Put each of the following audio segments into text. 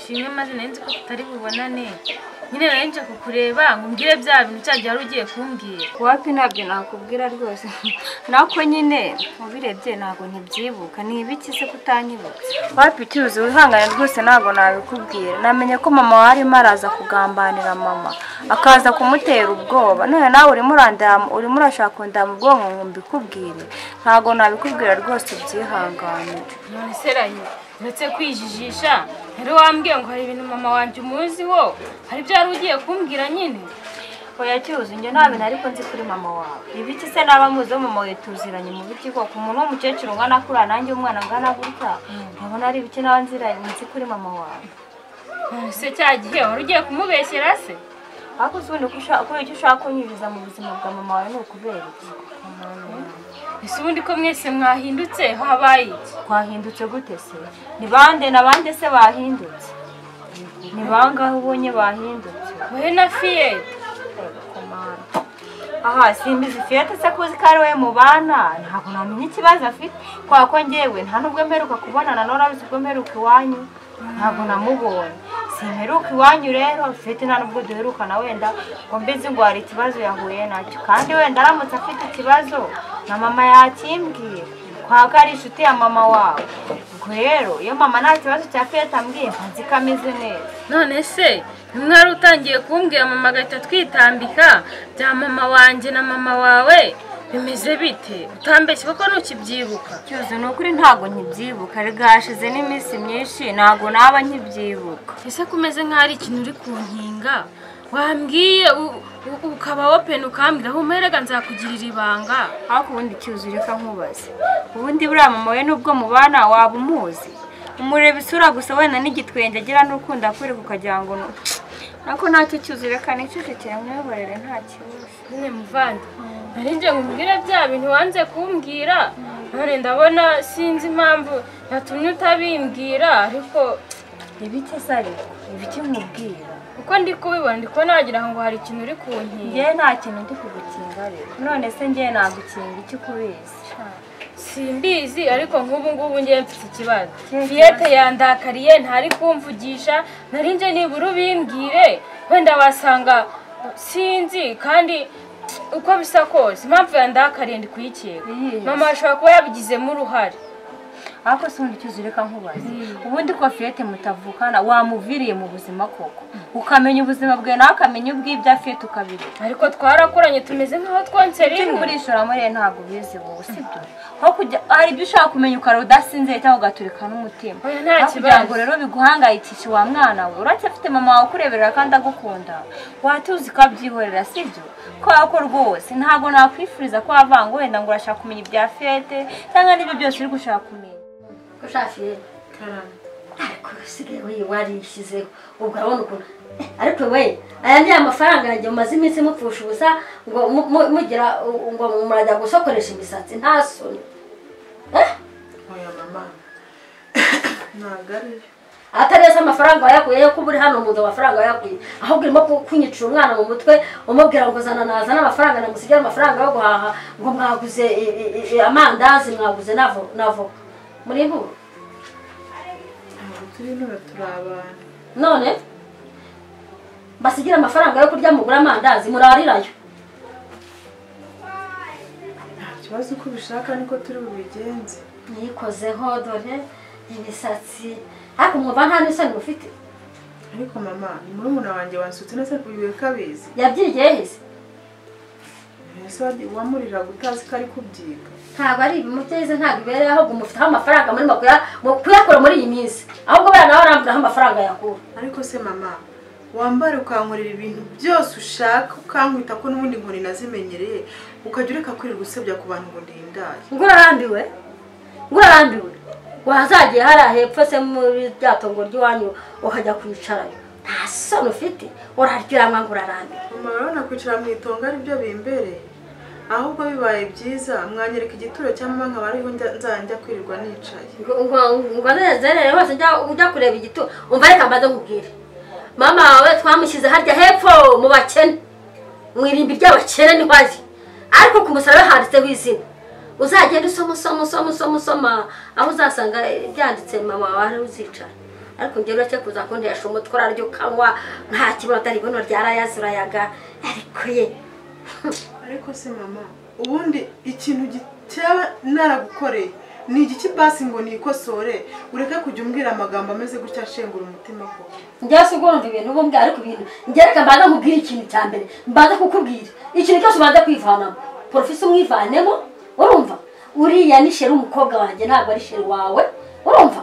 rimwe maze nari nzi ko tutari bubonane nyine nari nje kukureba ngo umbwire bya bintu cya gihe wari ugiye kumbwira wapi ntabyo nakubwira rwose nako nyine ubirebye ntabwo ntibyibuka ni ibiki se kutanyibutsa wapi cyuzi wihangane rwose ntabwo nabikubwira namenye ko mama warimo araza kugambanira mama akaza kumutera ubwoba none nawe urimo urandama urimo urashaka kundama ubwonko ngo mbikubwire ntabwo nabikubwira rwose ubyihanganire none se rayo uretse kwijijisha yari wambwiye ngo hari ibintu mama wanjye umuziho hari ibyo wari ugiye kumbwira nyine oya cyuzi njye nta bintu ariko nzi kuri mama wawe ibiki se naba muzi wo mama wawe tuziranye mu biti koko umuntu w'umukecuru ungana kuriya nanjye umwana angana gutya nkabona ari ibiki naba nziranye nzi kuri mama wawe none se cya gihe wari ugiye kumubeshyera se ariko si ubundi ko ushaka- kuri icyo ushaka kunyubiza mu buzima bwa mama wawe ni ukubera iki ese ubundi ko mwese mwahindutse habaye iki twahindutse gute se ni bande na bande se bahindutse ni bangahe ubonye bahindutse wowe na fiye aha simbizi fiyete se kuzi ko ari we mubana ntabwo namenya ikibazo afite kwa ko ngewe nta nubwo mperuka kubonana n'urabizi ubwo mperuka iwanyu ntabwo namubonye simperuka iwanyu rero fiyete nta nubwo duherukana wenda ngo mbizi ngo hari ikibazo yahuye nacyo kandi wenda aramutse afite ikibazo na mama yakimbwiye kwa ko ari inshuti ya mama wawe ubwo rero iyo mama nta kibazo cya fiyete ambwiye nka nzi ko ameze neza none se mwari utangiye kumbwira mama agahita twitambika bya mama wanjye na mama wawe bimeze bite utambeshye kuko ntukibyibuka cyuzi ni ukuri ntabwo nkibyibuka rega hashize n'iminsi myinshi ntabwo naba nkibyibuka ese ko umeze nk'aho ari ikintu uri kunkinga wambwiye u- u- ukaba wopeni ukambwira aho umperega nzakugirira ibanga ariko ubundi cyuzi reka nkubaze ubundi buriya mama we n'ubwo mubana waba umuzi umureba isura gusa wenda n'igitwenge agira n'urukundo akwereka ukagira ngo ni ariko ntacyo cyuzi reka nicecekere mwiyoborere nta kibazo nyine muvandi nari ngiye ngo umbwire bya bintu wanze kumbwira none ndabona sinzi impamvu yatumye utabimbwira ariko ibiki se ariko ibiki nkubwira uko ndi kubibona ndi kubona wagira ngo hari ikintu uri kunkinga ngewe nta kintu ndi kugukinga rero none se ngewe nagukinga iki kubizi simbizi ariko nk'ubu ngubu ngiye mfite ikibazo Kihe fiyete yandakariye ntari kumvugisha nari nje nibura ubimbwire wenda wasanga sinzi kandi uko bisa kose impamvu yandakariye ndi kuyikeka Yes. mama ashobora kuba yabigizemo uruhare ariko si undi cyuzi reka nkubaze ubundi ko fiyete mutavukana wamuviriye mu buzima koko ukamenya ubuzima bwe nawe akamenya ubw'ibyo afite ukabireka ariko twarakoranye tumeze nk'aho twonse ibyo rimwe muri ye ntabwo ubizi wowe sibyo aho kujya hari ibyo ushaka kumenya ukara udasinzeye cyangwa ugaturika n'umutima Oya, nta Aho kugira ngo kibazo. rero biguhangayikishe wa mwana we uracyafite mama wawe ukureberera kandi agukunda watuzi ko abyihorera sibyo kubera ko rwose ntabwo nakwifuriza ko wavanga wenda ngo urashaka kumenya ibya fiyete cyangwa n'ibyo byose uri gushaka kumenya ushakiye ariko usigaye we warishyizeho ubwo urabona ukuntu ariko we aya ni amafaranga yanjye mumaze iminsi mupfusha ubusa ngo mu- mu- mugira u- ngo murajya gusokoresha imisatsi nta soni Eh? oya mama ntabwo ari byo atari yose amafaranga wayakuye yo kuba uri hano mu nzu amafaranga wayakuye ahubwo urimo ku- kunyicira umwana mu mutwe umubwira ngo zana nazana amafaranga namusigare amafaranga yo guhaha ngo mwaguze i- i- i- amandazi mwaguze navo navo muri buru ntabwo turi intore turi abantu none mbasigira amafaranga yo kurya mugura amandazi murarirayo nta kibazo uko ubishaka niko turi bubigenze mwikozeho dore imisatsi ariko mwumva nta n'isoni mufite ariko mama ni murumuna wanjye wansutse neza kubiwe ko abizi yabyigiye hese ese wadi- wamuriraga utazi ko ari kubyiga ntabwo ari ibimuteze ntabwo ibereye ahubwo mufiteho amafaranga murimo kuya- mu- kuyakura muri iyi minsi ahubwo buriya nawe arambwiraho amafaranga yakura ariko se mama wambare ukankorera ibintu byose ushaka ukankwita ko n'ubundi nkoni nazimenyereye ukajya ureka kwirirwa usebya ku bantu ngo ndindaye ngo urarambiwe ngo urarambiwe wazagiye hariya hepfo se muri rya tongo ry'iwanyu ukajya kwicarayo nta soni ufite uraryiranwa ngo urarambiwe mama urabona kwicara mu itongo ari byo bimbereye ahubwo bibaye byiza mwanyereka igituro cya mama nkaba ariho njya- nzajya kwirirwa nicaye ngo ngo- ngo nezerere hose njya ujya kureba igito umva reka mbaze nkubwire mama wawe twamushyize harya hepfo mu bakene mu irimbi ry'abakene niho ari ariko ku musaraba handitseho izina uzagenda usoma usoma usoma usoma usoma aho uzasanga byanditse mama wawe ariho uzicara ariko njye uracye kuza kundesha umutwe uraryo ukanywa nta kibazo atari ibuno ryarayaze urayaga ariko ye ariko se mama ubundi ikintu cyaba naragukoreye ni igiki basi ngo nikosore ureke kujya umbwira amagambo ameze gutya ashengura umutima koko njyewe si ugomba ibintu uba umbwira ariko ibintu njye reka mbanza nkubwire ikintu cya mbere mbanza kukubwira ikintu cyose ubanza kwivanamo porofisi umwivanemo urumva uriya ni sheri umukobwa wanjye ntabwo ari sheri wawe urumva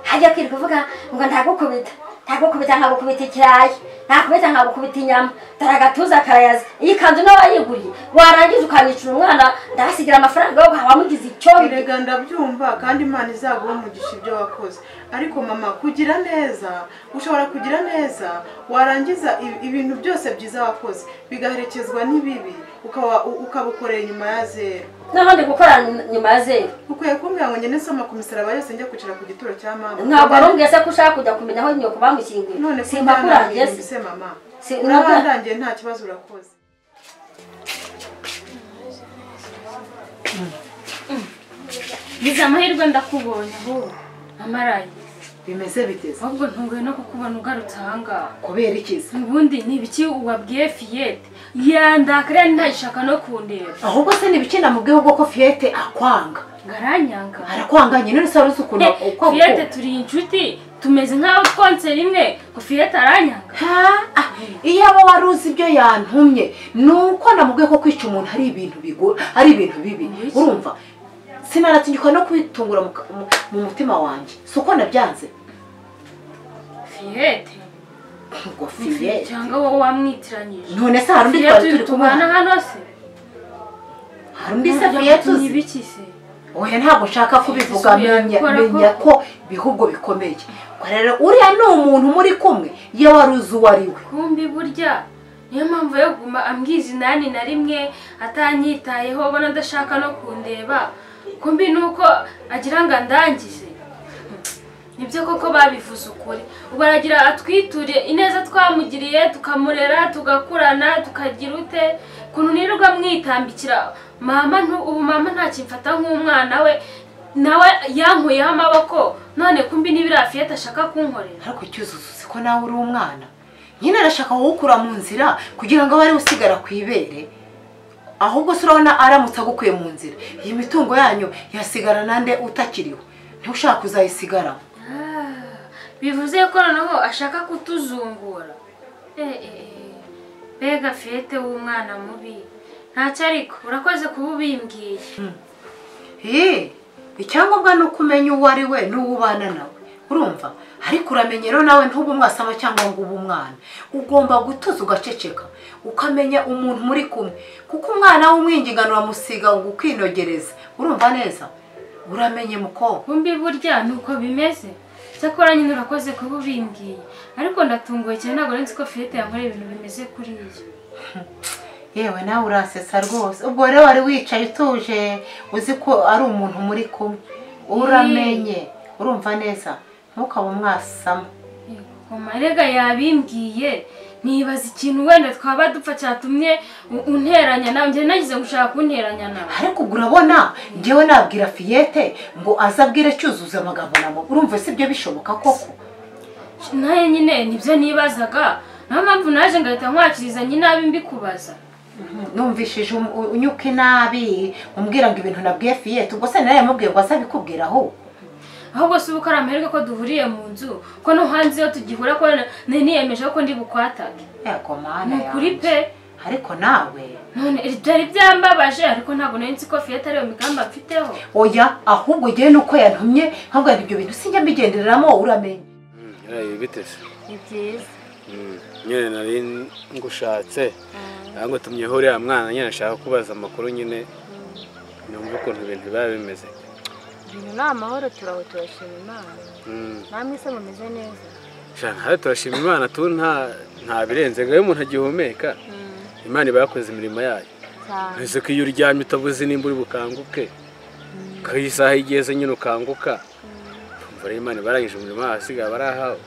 hajya kwirirwa uvuga ngo ntagukubita ntagukubita nkagukubita ikirayi ntakubita nkagukubita inyama dore agatuza karayaza iyi kanzu nawe wayiguriye warangiza ukanicira umwana ndabasigira amafaranga yo guhaha wamugize icyondo erega ndabyumva kandi imana izaguha umugisha ibyo wakoze ariko mama kugira neza ushobora kugira neza warangiza ibi- ibintu byose byiza wakoze bigaherekezwa n'ibibi ukaba- u- ukabukorera inyuma ya zeru n'ahandi gukora nyuma ya zeru ukwiye kumbwira ngo ngende nsoma ku misaraba yose njya kwicara ku gituro cya mama ntabwo ari umbwese ko ushaka kujya kumenya aho nyoko bamushyinguye none ko simba kurangiye ndangiye se mbese mama Si- urabandangiye nta kibazo urakoze bize amahirwe ndakubonye ahubwo amaraye bimeze biteze ahubwo ntunguye no kukubona ugarutse ahangaha kubera ikiza ubundi ni ibiki wabwiye fiyete yandakariya ntagishaka no kundeba ahubwo se nibiki namubwiye ubwo ko fiyete akwanga ngaranyanga arakwanganye none se wari uzi ukuntu Eh, uko fiyete turi inshuti tumeze nk'aho twonse rimwe ngo fiyete aranyanga iyo aba wari uzi ibyo yantumye ni uko namubwiye ko kwica umuntu ari ibintu bigura ari ibintu bibi Mbese? urumva sinaratingikwa no kwitungura mu ka- mu- mu mutima wanjye si uko nabyanze fiyete ubwo fiyete cyangwa wowe wamwitiranyije none se hari undi fiyete twari turi turi kubana kumwana hano se hari undi se fiyete ni uzi ibiki se oya ntabwo nshaka kubivuga Isubiye menya gukora menya ko- ko ibihugu bikomeye Ubwo rero uriya ni umuntu muri kumwe iyo wari uzi uwo ari we kumbi burya niyo mpamvu yo kuguma ambwiza inani na rimwe atanyitayeho ubona adashaka no kundeba kumbi ni uko agira ngo andangize nibyo koko babivuze ukuri ubu aragira atwiture ineza twamugiriye tukamurera tugakurana tukagira ute ukuntu nirirwa mwitambikira mama ntu- ubu mama ntakimfata nk'umwana we nawe yankuyeho amaboko none kumbi n'ibiriya fiyete ashaka kunkorera ariko cyuzuzo uzi ko nawe uri umwana nyine arashaka kuwukura mu nzira kugira ngo abe ariwe usigara ku ibere ahubwo se urabona aramutse agukuye mu nzira iyi mitungo yanyu yasigara nande utakiriho niba ushaka kuzayisigaramo Ah, bivuze ko noneho ashaka kutuzungura Eh, eh, eh. mbega fiyete w'umwana mubi ntacyo ariko urakoze kuba ubimbwiye Hey, icyangombwa ni uko umenya uwo ari we n'uwo ubana nawe urumva ariko uramenye rero nawe ntube umwasama cyangwa ngo ube umwana ugomba gutuza ugaceceka ukamenya umuntu muri kumwe kuko umwana w'umwingingano uramusiga ngo ukinogereze urumva neza uramenye mukobwa kumbi burya ni uko bimeze cyakora nyine urakoze kuba ubimbwiye ariko ndatunguye cyane ntabwo nzi ko fiyete yankoreye ibintu bimeze kuriya yewe nawe urasetsa rwose ubwo rero wari wicaye utuje uzi ko ari umuntu muri kumwe uramenye urumva neza ntukabe umwasama marega yabimbwiye nibaza ikintu wenda twaba dupfa cyatumye u- unteranya nawe njye nagize gushaka kunteranya nawe ariko ubwo urabona ngewe nabwira fiyete ngo aze abwire cyuzuza amagambo na mama urumva se ibyo bishoboka koko nayo nyine nibyo nibazaga niyo mpamvu naje ngahita nkwakiriza nyine abe mbikubaza numvishije um- u- unyuka inabi umbwira ngo ibintu nabwiye fiyete ubwo se nawe yamubwiye ngo aze abikubwira aho ahubwo si uko ari amahirwe ko duhuriye mu nzu ko no hanze iyo tugihura ko nari niyemeje ko ndi bukwatage yego mana ni ukuri yanjye. pe ariko nawe none byari byambabaje ariko ntabwo nari nzi ko fiyete ariyo migambi mfiteho oya ahubwo ngewe nuko yantumye nkabwira ngo ibyo bintu sinjya mbigendereramo uramenye Yaraye biteze ni byiza nyine nari ngushatse ntabwo tumyeho uriya mwana nyine ashaka kubaza amakuru nyine numva ukuntu ibintu biba bimeze ibintu ni amahoro turaho turashima imana Mm. namwe se mumeze neza Sha, nawe turashima imana tu nta nta birenze ngo iyo umuntu agihumeka imana iba yakoze imirimo yayo cyane ese ko iyo uryamye utabuze nimba uri bukanguke ko iyi saha igeze nyine ukanguka umva rero imana ibarangije umurimo wayo hasigaye barahawe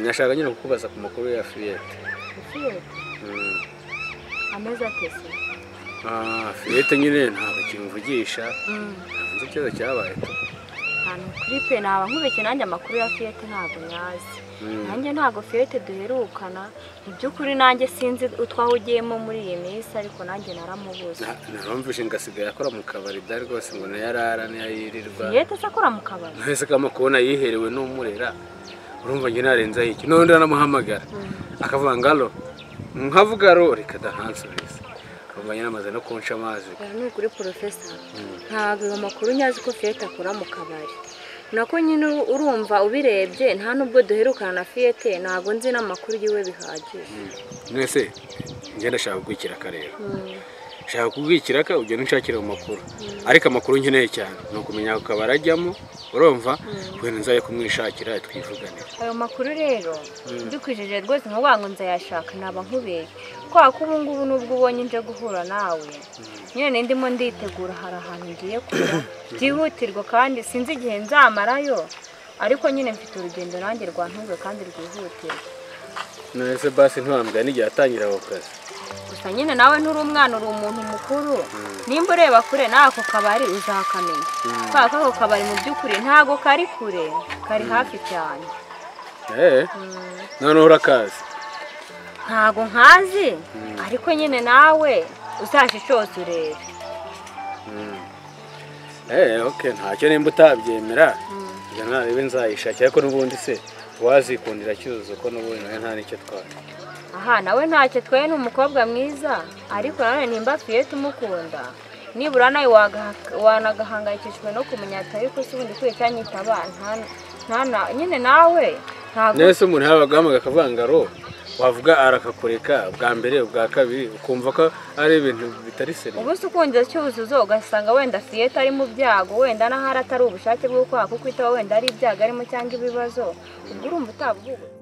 nyashaka nyine kukubaza ku makuru ya fiyete ufite Mm. ameza atese Ah, fiyete nyine ntabwo kimvugisha nzi ikibazo cyabaye ahantu kuri pe naba nkubeke nanjye amakuru ya fiyete ntabwo nyazi nanjye ntabwo fiyete duherukana mu by'ukuri nanjye sinzi utwaho ugiyemo muri iyi minsi ariko nanjye naramubuze narumvise ngo asigaye akora mu kabari da rwose ngo nayo arara nayo yirirwa fiyete se akora mu kabari mwese kama kubona yiherewe n'umurera urumva njye narenzaho iki n'ubundi anamuhamagara akavuga ngo alo nkavuga alo reka dahansubiza urumva njye namaze no kunca amazi rero ni ukuri porofesa ntabwo ayo makuru nyazi ko fiyete akora mu kabari nako nyine uru- urumva ubirebye nta nubwo duherukana na fiyete ntabwo nzi n'amakuru yiwe bihagije mwese njye ndashaka kugwikira akareba shaka kubwikira ka ugenda unshakira mu makuru ariko amakuru nkeneye cyane ni ukumenya ako kabari ajyamo urumva wenda nzaye kumwishakira twivuganira ayo makuru rero dukwijije rwose nkuvuga ngo nzayashaka naba nkubeye kubera ko ubu ngubu nubwo ubonye nje guhura nawe nyine ndimo nditegura hari ahantu ngiye kujya byihutirwa kandi sinzi igihe nzamarayo ariko nyine mfite urugendo nanjye rwantunguye kandi rwihutirwa none se basi ntiwambwira n'igihe atangira ako kazi gusa nyine nawe nturi umwana uri umuntu mukuru nimba ureba kure n'ako kabari uzakamenya kubera ko ako kabari mu by'ukuri ntago kari kure kari hafi cyane eee noneho urakazi ntago nkazi ariko nyine nawe uzajijose urebe eee oke ntacyo nimba utabyemera njya narebe nzayishakira ariko n'ubundi se wazikundira cyuzuzo ko n'ubundi nawe nta n'icyo twari aha nawe ntacyo twaye ni umukobwa mwiza ariko nanone nimba fiyete umukunda nibura nawe wagaha- wanagahangayikishijwe no kumenya atari ko se ubundi ukwiye cyanyitaba nta- nta- na- nyine nawe ntago nese umuntu yabaga ahamagara akavuga ngo aro wavuga arakakureka ubwa mbere ubwa kabiri ukumva ko ari ibintu bitari seriye ubu se ukunze cyuzuzo ugasanga wenda fiyete ari mu byago wenda n'ahari atari ubushake bwo kwaka kuko itaba wenda ari ibyago arimo cyangwa ibibazo ubwo urumva utabwubatse